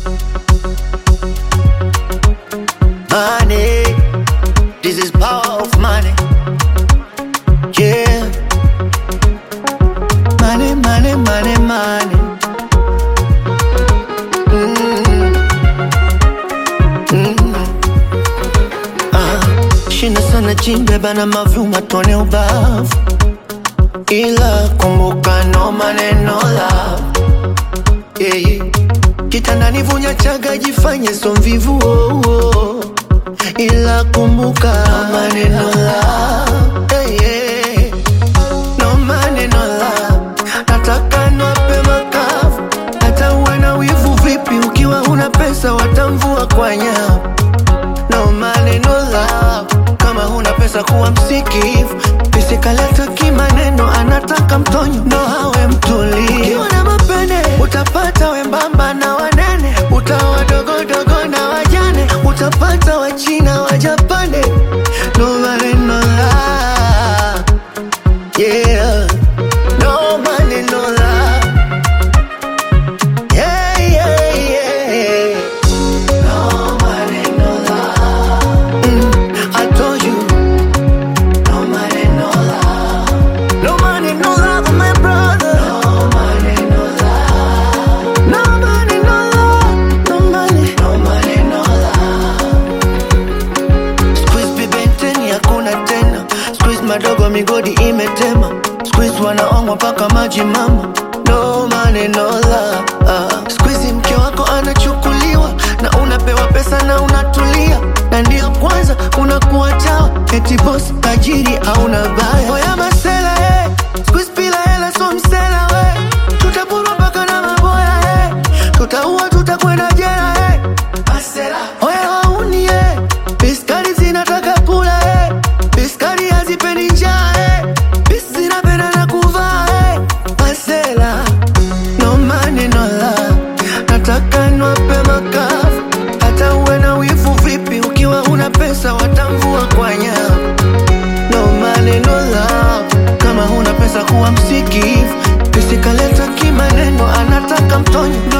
Money, this is power of money. Yeah. Money, money, money, money. Mm. Mm. Ah, shina sana chimbe bana mavyuma tone ubavu, ila kumbuka no money no love. Yeah. Kitandani vunya chaga jifanye so mvivu oh, oh. Ila kumbuka no maneno love hey, yeah. No maneno love Nataka nwape makavu Hata uwe na wivu vipi Ukiwa una pesa watamvua kwa nyavu No maneno love Kama huna pesa kuwa msikivu Pisikaleta kimaneno Anataka mtonyo ndo hawe mtulivu Ukiwa na mapene Utapata wembamba na wanene Utawa dogodogo na wajane Utapata wachina wajapane No maneno love Yeah No maneno love Yeah, yeah, yeah No maneno love mm, I told you No maneno love No maneno love, my brother No maneno love No maneno love No money No maneno love Squeeze bibenteni hakuna tena Squeeze madogo migodi imetema Squeeze wanaongwa mpaka maji mama No money no love uh. Squeeze mke wako anachukuliwa Na unapewa pesa na unatulia Na ndio kwanza unakuwa chawa Eti boss tajiri au na baya Oya masela eh. Squeeze bila hela so msela we Tutapurwa mpaka na maboya eh. Tutaua tutakwenda jela eh. Masela Oya wauni eh. Biskari zinataka kula eh. Biskari hazipendi njaa eh. Bis zinapenda na kuvaa eh. Masela No money no love Nataka nwape makavu Hata uwe na wivu vipi Ukiwa una pesa watamvua kwa nyavu No money no love Kama huna pesa kuwa msikivu Pisikaleta kimaneno Anataka mtonyo